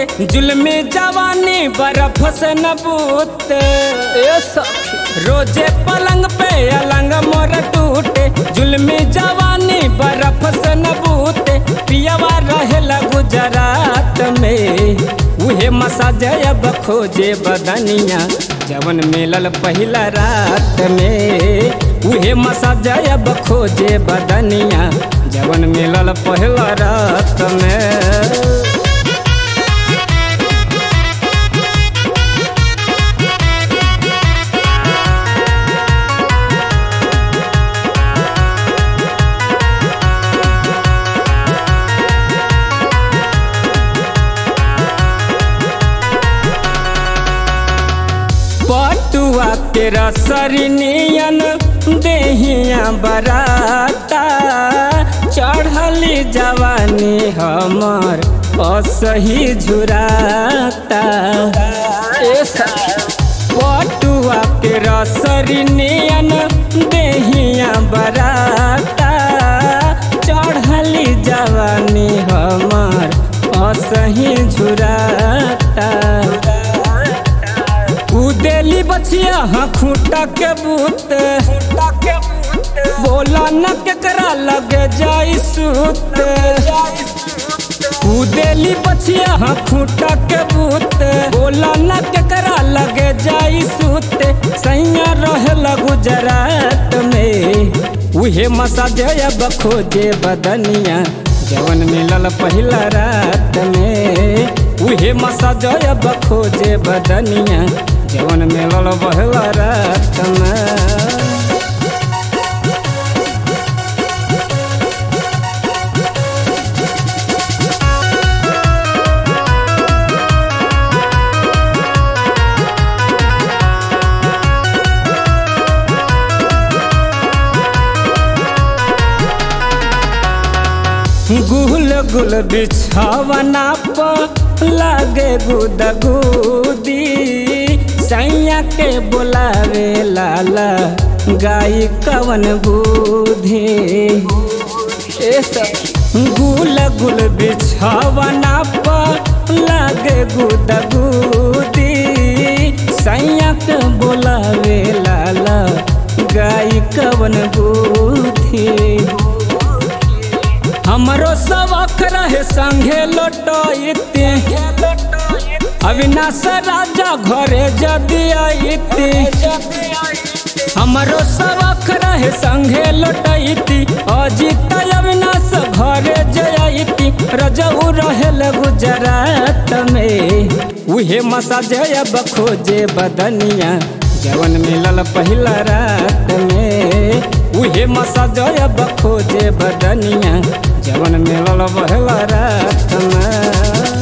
जुल्मी जवानी बर्फ से न बूते ए सखी रोजे पलंग पे अलंग मोर टूटे जुल्मी जवानी बर्फ से न बूते पियवा रहेला गुजरात में उहे मसाज अब खोजे बदनिया जवन मिलल पहिला रात में उहे मसाज अब खोजे बदनिया जवन मिलल पहिला रात में पटुआ के रसरनियन देहिया बराता चढ़ली जवानी हमर असही झुराता ए सखी पटुआ के रसरनियन देहिया बराता चढ़ली जवानी हमर असही झुराता उदेली बचिया हाँ खूटा के बूत बोला न केकरा लगे जाई सूत उदेली बचिया हाँ खूटा के बूत बोला न केकरा लगे जाई सूत सैया रहे गुजरात में उहे मसाज अब खोजे बदनिया जवन मिलल पहिला रात में उहे मसाज अब खोजे बदनिया जवन मिलल पहिला रात में गुल गुल बिछावना पर लागे गुदगुदी सैया के बोलावे लाला गाई कवन बुद्धि ए सखी गुल गुल बिछावना पर लागे गुदगुदी सैया के बोलावे लाला गाई कवन बुद्धि हमरो सबक रहे संगे लौटते अविनाश राजा घरे जदि आइते हमरो सबक रहे संगे लौटती अजित अविनाश घरे जयती रजऊ रहेल गुजरात में उहे मसाज अब खोजे बदनिया जवन मिलल पहिला रात में उहे मसाज अब खोजे बदनिया जवन मिलल पहिला रात में